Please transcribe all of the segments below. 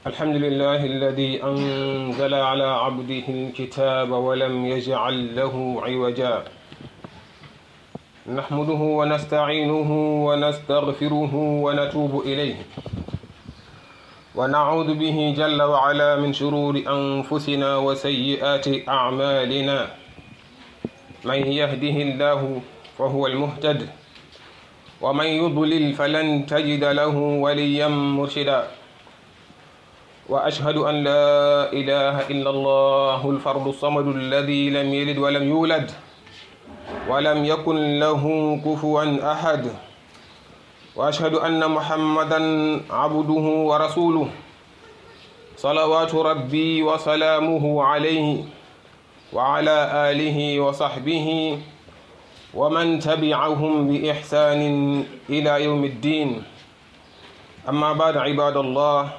الحمد لله الذي أنزل على عبده الكتاب ولم يجعل له عوجا نحمده ونستعينه ونستغفره ونتوب إليه ونعوذ به جل وعلا من شرور أنفسنا وسيئات أعمالنا من يهده الله فهو المهتد ومن يضلل فلن تجد له وليا مرشدا وأشهد أن لا إله إلا الله الفرد الصمد الذي لم يلد ولم يولد ولم يكن له كفوا أحد وأشهد أن محمدا عبده ورسوله صلوات ربي وسلامه عليه وعلى آله وصحبه ومن تبعهم بإحسان إلى يوم الدين أما بعد عباد الله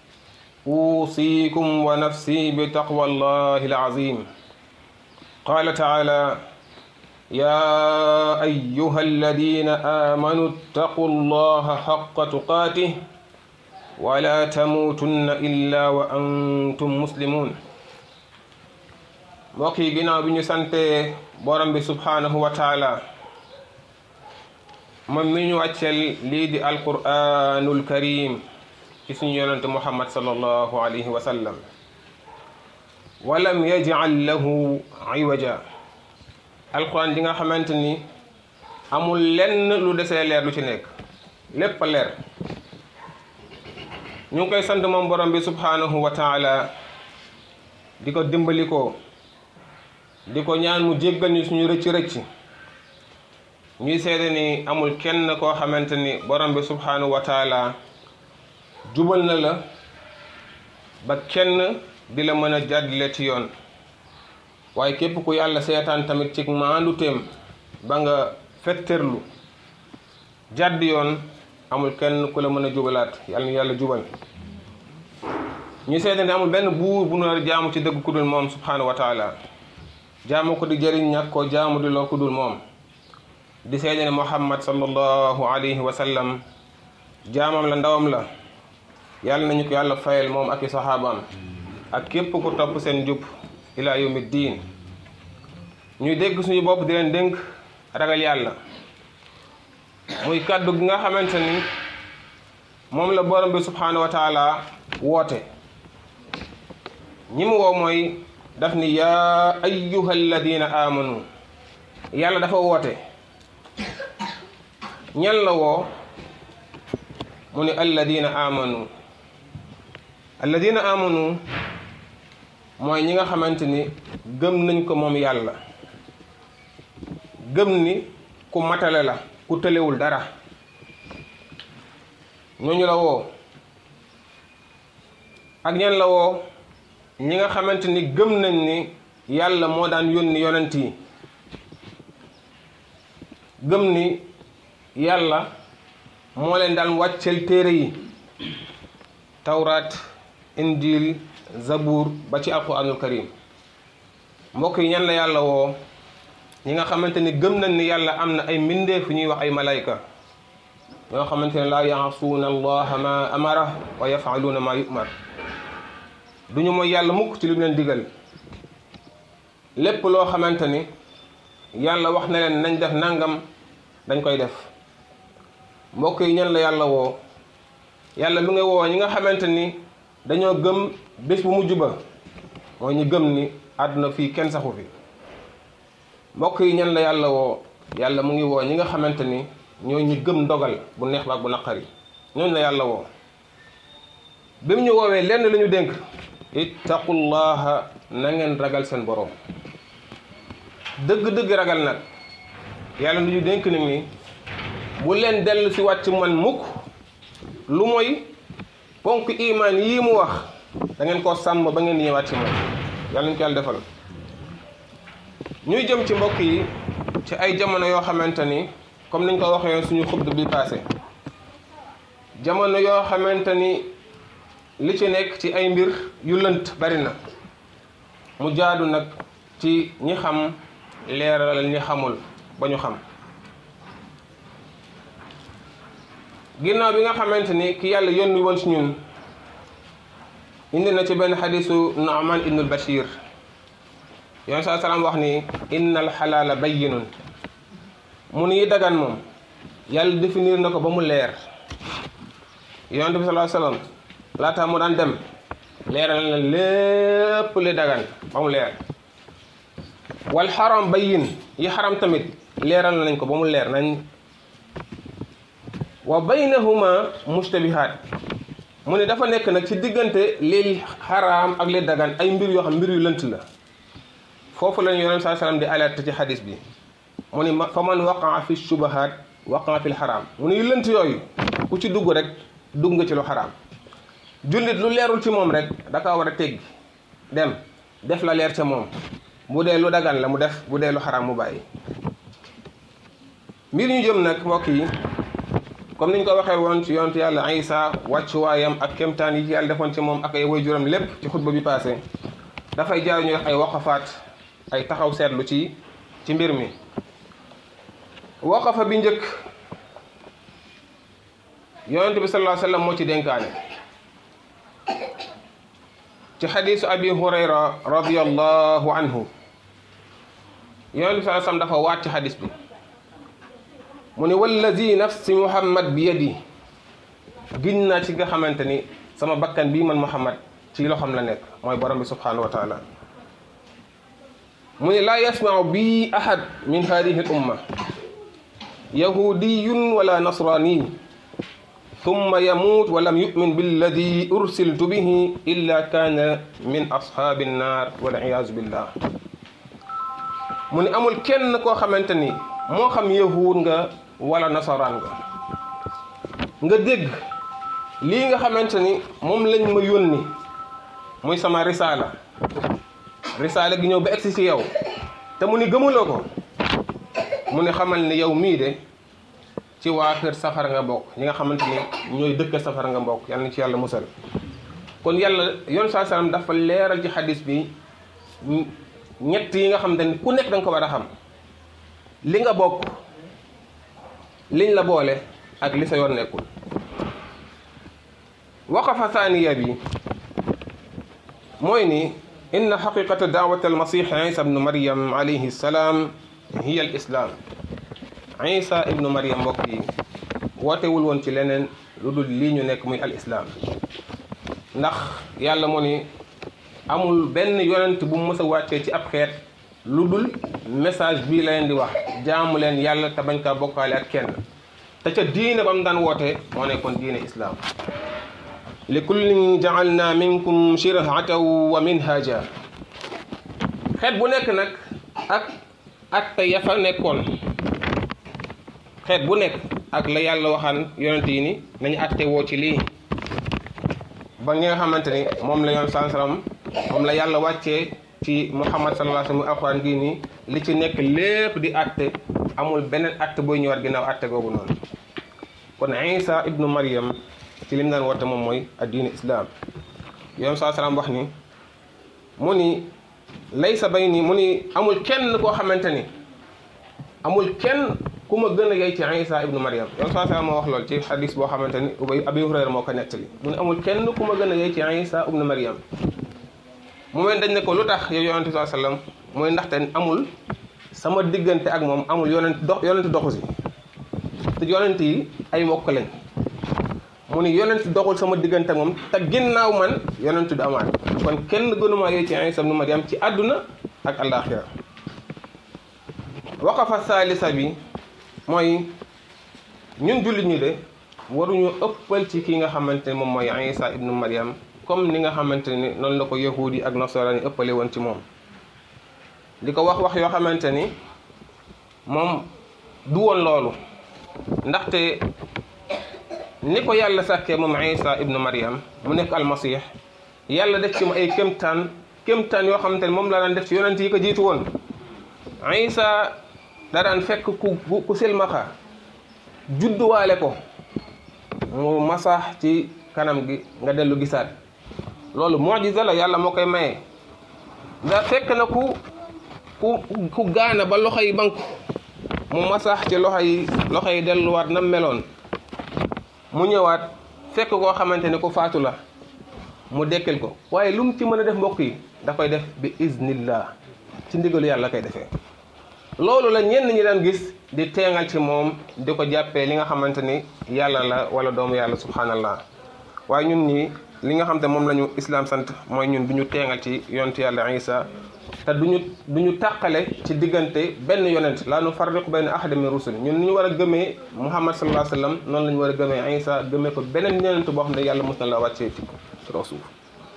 أوصيكم ونفسي بتقوى الله العظيم قال تعالى يا أيها الذين آمنوا اتقوا الله حق تقاته ولا تموتن إلا وأنتم مسلمون mbokk yi ginnaaw bi ñu sante borom bi subhaanahu wa taala moom mi ñu wàccel lii di alquranul karim ci suñu yonante muhammad sallallahu alayhi wa sallam walam yajal lahu iwaja alquran di nga xamante ni amul lenn lu desee leer lu ci nekk lépp a leer ñu ngi koy sant moom borom bi subhaanahu wa taala di ko dimbali ko di ko ñaan mu jéggal ñu suñu rëcc rëcc ñuy seede ni amul kenn koo xamante ni borom bi subhaanahu wa taala jubal na la ba kenn di la mën a jàddile ci yoon waaye képp ku yàlla seetaan tamit ci maanduteem ba nga fetterlu jàdd yoon amul kenn ku la mën a jubalaat yàlla ñu yàlla jubal ñu seede ni amul benn buur bu nu jaamu ci dëgg ku dul moom subhaanahu wa taala jaamu ko di jëriñ ñàkk ko jaamu di loo ko dul moom di seede ne muhammad sallallahu alayhi wa sallam jaamam la ndawam la yàlla nañu ko yàlla fayal moom ak i saxaabaam ak képp ku topp seen jub ila yawmi diin ñuy dégg suñu bopp di leen dénk ragal yàlla muy kàddu gi nga xamante ni moom la borom bi subhaanahu wa taala woote ñi mu woo mooy daf ni yaa ayyuha alladina amanu yàlla dafa woote ñan la woo mu ni alladina amanu alladina amanu mooy ñi nga xamante ni gëm nañ ko moom yàlla gëm ni ku matale la ku tëlewul dara ñooñu la woo ak ñan la woo ñi nga xamante ni gëm nañ ni yàlla moo daan yónni yonent yi gëm ni yàlla moo leen daan wàccel téere yi tawraat injil zabuur ba ci alquranul karim mbokk yi ñan la yàlla woo ñi nga xamante ni gëm nañ ni yàlla am na ay mbindeef ñuy wax ay malayka ñoo xamante ne laa yaasuuna allaha ma amara wa yafaluuna ma yumar duñu mooy yàlla mukk ci li mu leen digal lépp loo xamante ni yàlla wax na leen nañ def nangam dañ koy def mbokk yi ñan la yàlla woo yàlla mi nga woo ñi nga xamante ni dañoo gëm bés bu mujj ba mooy ñu gëm ni àdduna fii kenn saxu fi mbokk yi ñan la yàlla woo yàlla mu ngi woo ñi nga xamante ni ñoo ñu gëm ndogal bu neex ba ak bu naqari ñooñu la yàlla woo bi mu ñu woowee lenn la ñu dénk ittaqullaha na ngeen ragal seen borom dëgg-dëgg ragal nag yàlla lu ñu dénk nag ni bu leen dellu si wàcc man mukk lu mooy ponk imaan yii mu wax da ngeen koo sàmm ba ngeen di ñëwaat ci moom yàlla ñu ko yàlla defal ñuy jëm ci mbokk yi ci ay jamono yoo xamante ni comme niñ ko waxee suñu xubd bi passé jamono yoo xamante ni li ci nekk ci ay mbir yu lënt bari na mu jaadu nag ci ñi xam leeral ñi xamul ba ñu xam ginnaaw bi nga xamante ni ki yàlla yónni woon ci ñun indi na ci benn xadisu Naaman ibnul Bashir yoon saa salaam wax ni inna al xalaala bayyinun mu ni dagan moom yàlla définir na ko ba mu leer yonent bi sallallahu alayhi wasallam laata mu daan dem leeral na lépp li dagan ba mu leer wal xaram bayyin yi xaram tamit leeral nañ ko ba mu leer nañ wa baynahuma mushtabihaat mu ne dafa nekk nag ci diggante li xaraam ak li dagan ay mbir yoo xam mbir yu lënt la foofu lañu yonent saa salaam di alerte ci xadis bi mu ni fa man waqaa fi shubahaat waqaa fi xaraam mu ne yu lënt yooyu ku ci dugg rek dugg nga ci lu xaraam jullit lu leerul ci moom rek da kaa war a teggi dem def la leer ca moom bu dee lu dagan la mu def bu dee lu xaraam mu bàyyi mbir ñu jëm nag mbokk yi comme niñ ko waxee woon ci yonent yàlla Isa wàccuwaayam ak kemtaan yi ci yàlla defoon ci moom ak ay waajuram lépp ci xutba bi passé dafay jaar ñu wax ay waqafaat ay taxaw seetlu ci ci mbir mi waqafa bi njëkk yonent bi sallallahu alayhi wa sallam moo ci dénkaane ci xadiisu abi hurayra radiyallahu anhu yonent bi sallallahu alayhi wa sallam dafa waat ci xadiis bi mu ne wallazi nafsi muhammad bi yadi gin naa ci nga xamante ni sama bakkan bii man muhammad ci loxam la nekk mooy borom bi subhanahu wa taala mu ne laa yasmau bi ahad min hadihi al umma yahudiyun wala nasrani thumma yamut wa lam yu'min billadi ursiltu bihi illa kana min ashaabi nnar wal iyaazu billah mu ne amul kenn koo xamante ni moo xam yahud nga wala nasaraan nga nga dégg lii nga xamante ni moom lañ ma yónni muy sama risaala risaala gi ñëw ba egsi ci yow te mu ni gëmuloo ko mu ne xamal ni yow mii de ci waa kër safara nga bokk ñi nga xamante ni ñooy dëkk safara nga bokk yàlla na ci yàlla musal kon yàlla yoon saa salaam dafa leeral ci xadis bi ñett yi nga xamante ni ku nekk da nga ko war a xam li nga bokk liñ la boole ak li sa yoon nekkul waqafa thaniya bi mooy ni inna xaqiqata daawat almasih isa ibnu maryam alayhi salaam hiya al islam isa ibnu maryam mbokk yi wootewul woon ci leneen lu dul lii ñu nekk muy al islam ndax yàlla moo ni amul benn yonent bu mu mës a wàccee ci ab xeet lu dul message bii la leen di wax jaamu leen yàlla te bañ kaa bokkaale ak kenn te ca diine ba mu daan woote moo nekkoon diine islaam li kullin jaalna minkum shirhatan wa minhaja xeet bu nekk nag ak atte ya fa nekkoon xeet bu nekk ak la yàlla waxaan yonent yi ni nañu atte woo ci lii ba ñi nga xamante ni moom la yoon sansaram moom la yàlla wàccee ci muhammad sallallahu alayhi wa sallam alxuraan gii nii li ci nekk lépp di atte amul beneen atte booy ñëwaat ginnaaw atte googu noonu kon isa ibnu maryam ci lim daan woote moom mooy addiine islam yoon saa salaam wax ni mu ni laysa bay ni mu ni amul kenn koo xamante ni amul kenn ku ma gën a yey ci isa ibnu maryam yoon saa salaam moo wax lool ci xadis boo xamante ni ubay abi hurayra moo ko nettali mu ni amul kenn ku ma gën a yey ci isa ibnu maryam mu mel dañ ne ko lu tax yow yonente saa sallam mooy ndaxte amul sama diggante ak moom amul yonent dox yonent doxu si te yonent yi ay mbokk lañ mu ni yonent doxul sama diggante ak moom te ginnaaw man yonent du amaat kon kenn gënumaa yooyu ci Isa ibnu Maryam ci àdduna ak àllaaxira waqafa saalisa bi mooy ñun jullit ñi de waruñu ëppal ci ki nga xamante ne moom mooy Isa ibnu Maryam comme ni nga xamante ni noonu la ko yahudi ak nasaraan yi ëppale woon ci moom di ko wax wax yoo xamante ni moom du woon loolu ndaxte ni ko yàlla sàkkee moom isa ibnu maryam mu nekk almasih yàlla def ci mu ay kémtaan kémtaan yoo xamante ni moom la daan def ci yonent yi ko jiitu woon isa da daan fekk ku ku silmaxa judduwaale ko mu masax ci kanam gi nga dellu gisaat loolu mujiza la yàlla moo koy maye da fekk na ku ku ku gaana ba loxo yi banku mu masax ci loxo yi loxo yi delluwaat na meloon mu ñëwaat fekk koo xamante ni ku faatu la mu dekkal ko waaye lu mu ci mën a def mbokk yi da koy def bi iznillah ci ndigalu yàlla koy defee loolu la ñenn ñi daan gis di teengal ci moom di ko jàppee li nga xamante ni yàlla la wala doomu yàlla subhanallah waaye ñun ñi li nga xam te moom la ñu islam sant mooy ñun du ñu teengal ci yonent yàlla isa te duñu du ñu tàqale ci diggante benn yonent laa nu farriqu bayna ahadin min rusul ñun ni ñu war a gëmee muhammad sallallahu alayhi wa sallam noonu la ñu war a gëmee isa gëmee ko beneen yonent boo xam ne yàlla mos na la wàccee ci ci kaw suuf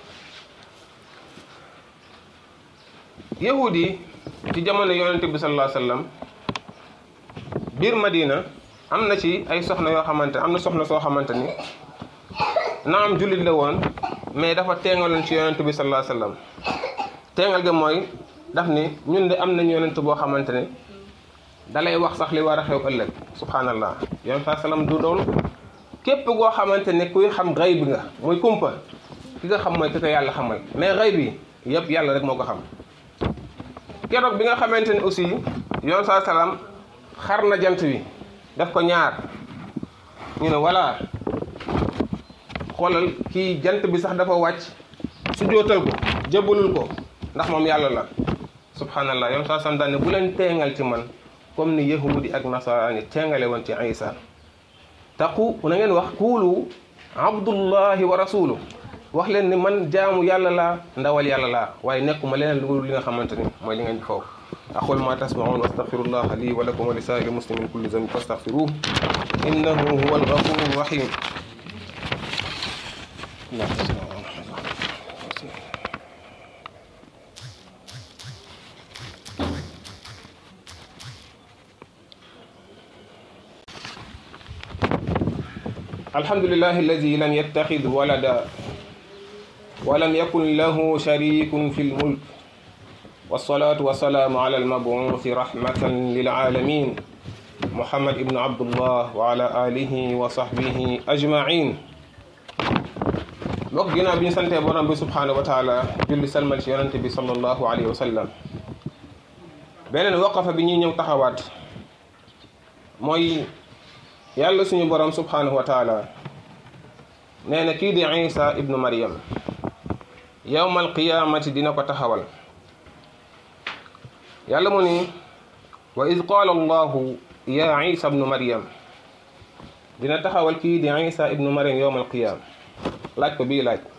yahud yi ci jamono yonent bi sallallahu alayhi wa sallam biir madina am na ci ay soxna yoo xamante am na soxna soo xamante ni naam jullit la woon mais dafa teengaloon ci yonent bi sallallahu alayhi wa sallam teengal ga mooy daf ni ñun de am nañu yonent boo xamante ne dalay wax sax li war a xew ëllëg subhanallah yonent saa sallam du doon képp goo xamante ne kuy xam xayb nga muy kumpa ki nga xam mooy ki ko yàlla xamal mais xayb bi yëpp yàlla rek moo ko xam keroog bi nga xamante ne aussi yoon saa salaam xar na jant bi def ko ñaar ñu ne voilà xoolal kii jant bi sax dafa wàcc su jootal ko jëbalul ko ndax moom yàlla la subhanallah yoon saa salaam daal ne bu leen teengal ci man comme ni yahudi ak nasaraani teengale woon ci isa taqu na ngeen wax kuulu abdullahi wa rasulu wax leen ni man jaamu yàlla laa ndawal yàlla laa waaye nekkuma leneen lu li nga xamante ni mooy li ngeen di foofu aqul ma tasmaun wa astaghfirullah li wa lakum wa li saa'iri muslimin kulli zambin fastaghfiruh innahu huwa alghafuru rahim الحمد لله الذي لم يتخذ ولدا ولم يكن له شريك في الملك والصلاة والسلام على المبعوث رحمة للعالمين محمد ابن عبد الله وعلى آله وصحبه أجمعين mbokk ginnaaw bi ñu santee borom bi subhanahu wa taala julli salmal ci yonante bi sallallahu alayhi wa sallam beneen waqafa bi ñuy ñëw taxawaat mooy yàlla suñu borom subhanahu wa taala nee na kii di isa ibnu maryam yowmal qiyamati dina ko taxawal yàlla mu ni wa id qaala allahu ya isa ibnu maryam dina taxawal kii di isa ibnu maryam yowmal qiyam laaj ko bii laaj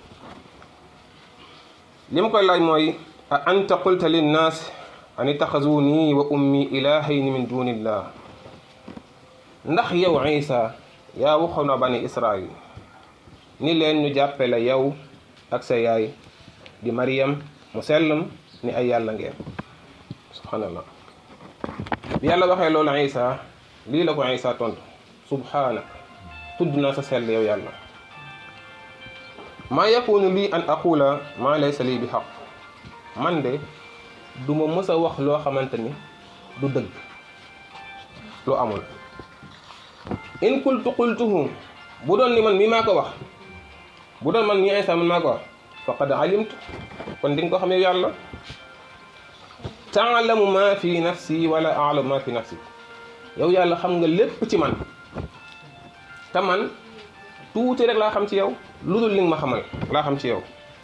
li ma koy laaj mooy a anta qulta linnaas an ittaxazuni wa ummi ilahayni min dunillah ndax yow isa yaa waxoon na bani israil ni leen ñu jàppe la yow ak sa yaay di Maryam mu sellam ni ay yàlla ngeen subhanallah bi yàlla waxee loolu isa lii la ko isa tontu subhanak tudd naa sa sell yow yàlla maa yakunu lii an aqula maa laysa lii bi xaq man de du ma mës a wax loo xamante ni du dëgg lu amul in qultu qultuhu bu doon ni man mii maa ko wax bu doon man mii Isa man maa ko wax faqad alimtu kon di nga ko xam yow yàlla taalamu ma fi nafsi wala alamu ma fi nafsi yow yàlla xam nga lépp ci man te man tuuti rek laa xam ci yow lu dul li nga ma xamal laa xam ci yow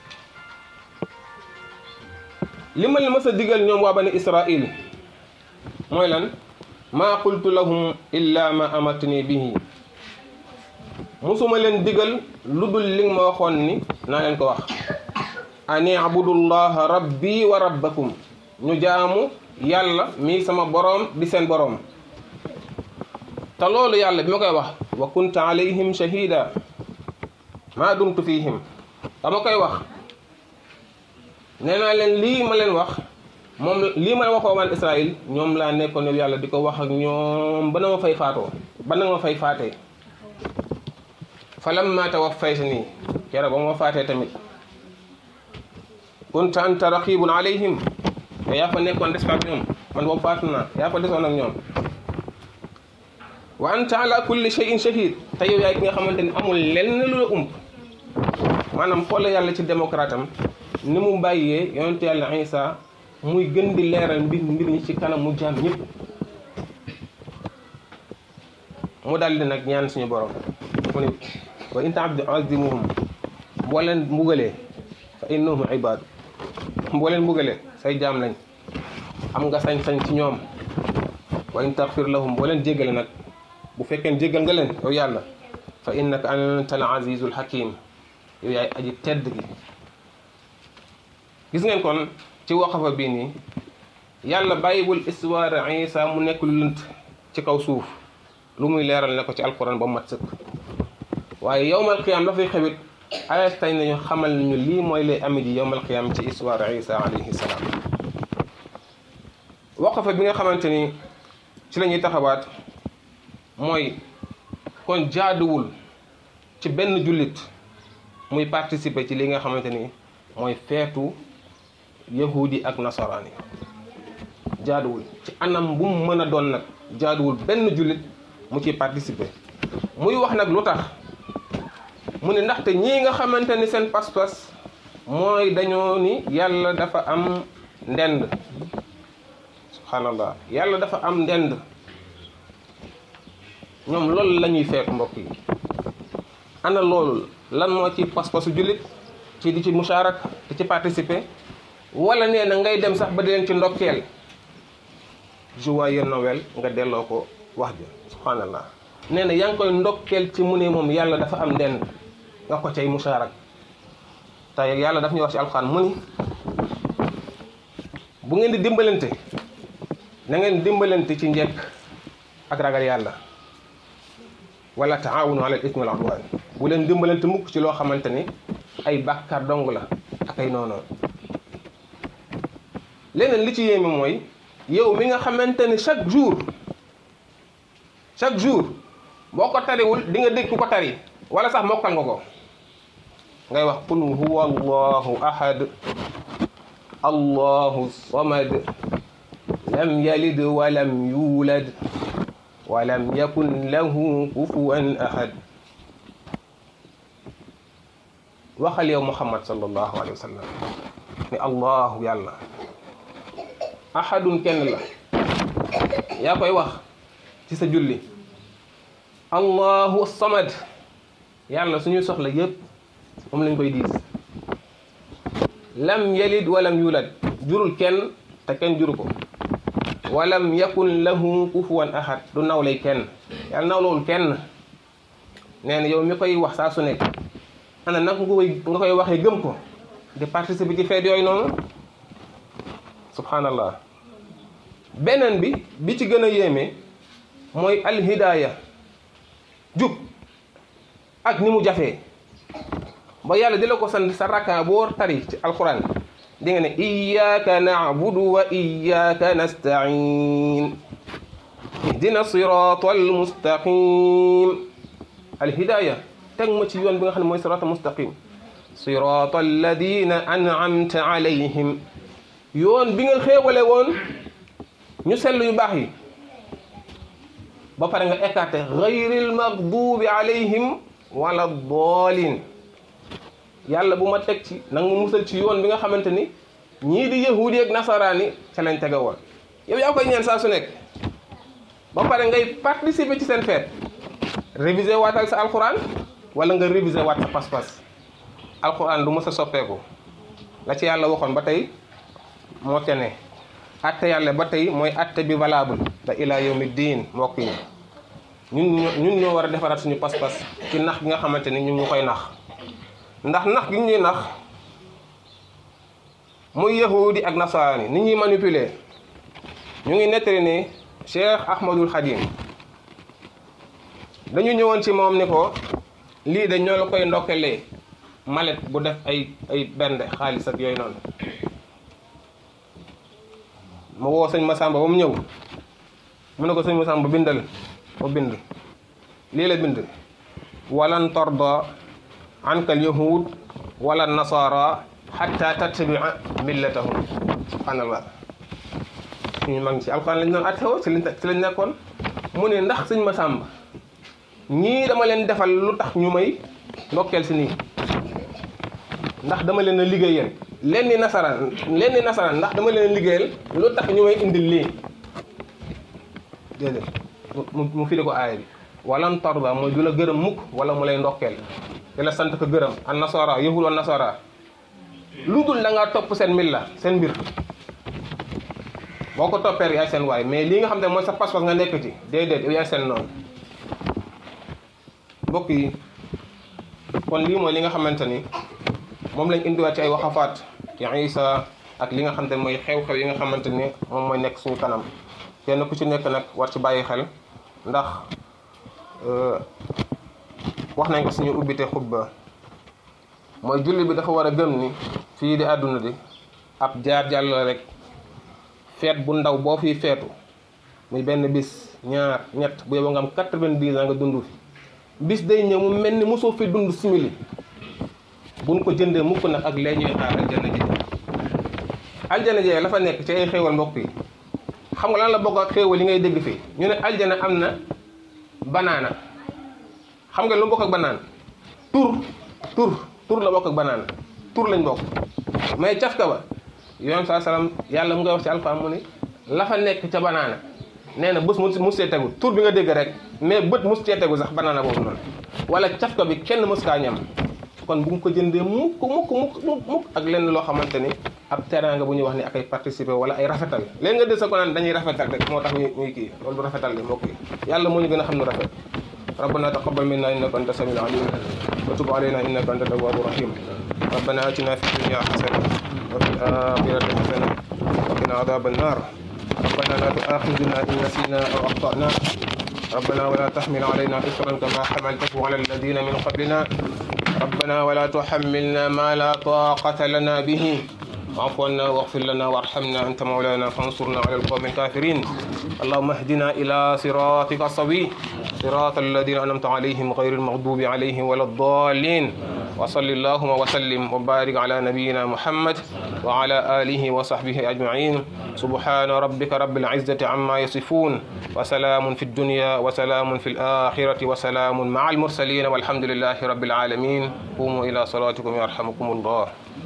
li ma leen mës a digal ñoom waa bani israil mooy lan maa qultu lahum illa ma amatni bihi musuma leen digal lu dul li nga ma waxoon ni naa leen ko wax an ibudullaha rabbi wa rabbakum ñu jaamu yàlla mii sama boroom di seen boroom te loolu yàlla bi ma koy wax wa kunta alayhim shahida maa dumtu fihim dama koy wax nee naa leen lii ma leen wax moom lii ma waxoo waan Israël ñoom laa nekkoon yow yàlla di ko wax ak ñoom ba na ma fay faatoo ba na ma fay faatee fa lamma tawaffaytanii keroog ba ma faatee tamit kunta anta raqibun alayhim te yaa fa nekkoon des fa ak ñoom man boobu faatu naa yaa fa desoon ak ñoom wa anta ala kulli shay'in shahid te yow yaay ki nga xamante ni amul lenn lu la ump maanaam xoolal yàlla ci démocrate am ni mu bàyyee yonent yàlla Isa muy gën di leeral mbir mbir ñi ci kanam mu jaam ñëpp mu daldi nag ñaan suñu borom mu ne wa in ta'azimuhum boo leen mbugalee fa innahum ibaadu boo leen mbugalee say jaam lañ am nga sañ-sañ ci ñoom wa in taxfir lahum boo leen jéggale nag bu fekkee jéggal nga leen yow yàlla fa innaka anta al azizul hakim yow yaay aji tedd gi gis ngeen kon ci waqafa bii nii yàlla bàyyiwul histoire Isa mu nekk lu lënt ci kaw suuf lu muy leeral ne ko ci alquran ba mu mat sëkk waaye yowmal qiyaam dafay xewit ayat tay nañu xamal nañu lii mooy lay ami ji yowmal qiyaam ci histoire Isa alayhi salaam waqafa bi nga xamante ni ci la ñuy taxawaat mooy kon jaaduwul ci benn jullit muy participer ci li nga xamante ni mooy feetu yahudi ak nasaraani jaaduwul ci anam bu mu mën a doon nag jaaduwul benn jullit mu ciy participer muy wax nag lu tax mu ne ndaxte ñii nga xamante ni seen pas-pas mooy dañoo ni yàlla dafa am ndend subhanallah yàlla dafa am ndend ñoom loolu la ñuy feetu mbokk yi ana loolu lan moo ci pas-pasu jullit ci di ci musaarak di ci participer wala nee na ngay dem sax ba di leen ci ndokkeel joyeux Noël nga delloo ko wax ja subhanallah nee na yaa ngi koy ndokkeel ci mu ne moom yàlla dafa am ndend nga ko cay musaarak te yàlla daf ñuy wax ci alxuraan mu ni bu ngeen di dimbalante na ngeen dimbalante ci njekk ak ragal yàlla wala taawunu ala al ismi wal udwan bu leen dimbalante mukk ci loo xamante ni ay bàkkaar dong la ak ay noonu leneen li ci yéeme mooy yow mi nga xamante ni chaque jour chaque jour boo ko tariwul di nga dégg ku ko tari wala sax mokkal nga ko ngay wax qul huwa allahu ahad allahu samad lam yalid walam yulad walam yakun lahu kufuwan ahad waxal yow muhammad sallallahu alayhi wa sallam ni allahu yàlla ahadun kenn la yaa koy wax ci sa julli allahu samad yàlla suñuy soxla yépp moom lañ koy diis lam yalid walam yulad jurul kenn te kenn juru ko walam yakun lahu kufuwan ahad du nawlay kenn yàlla nawlawul kenn nee na yow mi koy wax saa su nekk ana nag nga koy nga koy waxee gëm ko di participer ci feet yooyu noonu subhanallah beneen bi bi ci gën a yéeme mooy alhidaaya jub ak ni mu jafee ba yàlla di la ko sant sa rakka boo tari ci alquran di nga ne iyyaka na'budu wa iyyaka nasta'in ihdina sirata almustaqim alhidaaya teg ma ci yoon bi nga xam ne mooy sirata mustaqim sirata alladina an'amta alayhim yoon bi nga xéewale woon ñu sell yu baax yi ba pare nga écarté gayril maghdubi alayhim wala doolin yàlla bu ma teg ci nanga ma musal ci yoon bi nga xamante ni ñii di yahudi ak nasaraani ca lañ tege woon yow yaa koy ñaan saa su nekk ba pare ngay participer ci seen feet réviser waatal sa alquran wala nga réviser waat sa pas-pas alquran du mës a soppeeku la ci yàlla waxoon ba tey moo ca ne atte yàlla ba tey mooy atte bi valable da ila yawmi diin mbokk yi ñun ñoo ñun ñoo war a defaraat suñu pas-pas ci nax bi nga xamante ni ñun ñu koy nax ndax nax gi ñuy nax muy yahudi ak nasaraani ni ñuy manipuler ñu ngi nettali ni Cheikh Ahmadul Khadim dañu ñëwoon ci moom ni ko lii de ñoo la koy ndokkelee malet bu def ay ay bende xaalis ak yooyu noonu ma woo sëñ Masamba ba mu ñëw mu ne ko sëñ Masamba bindal mu bind lii la bind walan tarda anka al yahud wala nasara xatta tattabia millatahum subhanallah suñu mag ci alquran lañ doon attewoo ci lañ ci lañ nekkoon mu ne ndax sëñ Masamba ñii dama leen defal lu tax ñu may ndokkeel si nii ndax dama leen a liggéeyal leen ni nasaraan leen ni nasaraan ndax dama leen a liggéeyal lu tax ñu may indil lii déedéet mu mu firi ko aaya bi walan tarda mooy du la gërëm mukk wala mu lay ndokkeel di la sant ko gërëm an nasara yahud wa nasara lu dul da ngaa topp seen milla seen mbir boo ko toppee yaay seen waay mais lii nga xam ne mooy sa pas-pas nga nekk ci déedéet yow yaay seen noonu mbokk yi kon lii mooy li nga xamante ni moom lañ indiwaat ci ay waxafaat ci Isa ak li nga xamante ne mooy xew-xew yi nga xamante ni moom mooy nekk suñu kanam kenn ku ci nekk nag war ci bàyyi xel ndax wax nañ ko suñu ubbite xutba mooy julli bi dafa war a gëm ni fii di àdduna di ab jaar jàll la rek feet bu ndaw boo fiy feetu muy benn bis ñaar ñett bu yeboo nga am quatre-vingt-dix ans nga dund fi bis day ñëw mu mel ni mosoo fi dund simili buñ ko jëndee mukk nag ak lee ñuy xaar aljana ji aljana ji la fa nekk ci ay xéewal mbokk yi xam nga lan la bokk ak xéewal yi ngay dégg fii ñu ne aljana am na banaana xam nga lu bokk ak banaana tur tur tur la bokk ak banaana tur lañ bokk mais cafka ba yoon saa salaam yàlla mu ngay wax ci alxuraan mu ni la fa nekk ca banaana nee na bés mu mus cee tegu tur bi nga dégg rek mais bët mus cee tegu sax banaana boobu noonu wala cafka bi kenn mës kaa ñam kon bu mu ko jëndee mukk mukk mukk mukk mukk ak lenn loo xamante ni ab teraanga bu ñuy wax ni ak ay participer wala ay rafetal léegi nga dégg sa ko naan dañuy rafetal rek moo tax ñuy ñuy kii loolu du rafetal li mbokk yi yàlla moo ñu gën a xam nu rafet ربنا تقبل منا انك انت السميع العليم وتب علينا انك انت التواب الرحيم ربنا اتنا في الدنيا حسنه وفي الاخره حسنه وقنا عذاب النار ربنا لا تؤاخذنا ان نسينا او اخطانا ربنا ولا تحمل علينا اصرا كما حملته على الذين من قبلنا ربنا ولا تحملنا ما لا طاقه لنا به واعف عنا واغفر لنا وارحمنا انت مولانا فانصرنا على القوم الكافرين اللهم اهدنا الى صراطك السوي صراط الذين انعمت عليهم غير المغضوب عليهم ولا الضالين وصل اللهم وسلم وبارك على نبينا محمد وعلى اله وصحبه اجمعين سبحان ربك رب العزه عما يصفون وسلام في الدنيا وسلام في الاخره وسلام مع المرسلين والحمد لله رب العالمين قوموا الى صلاتكم يرحمكم الله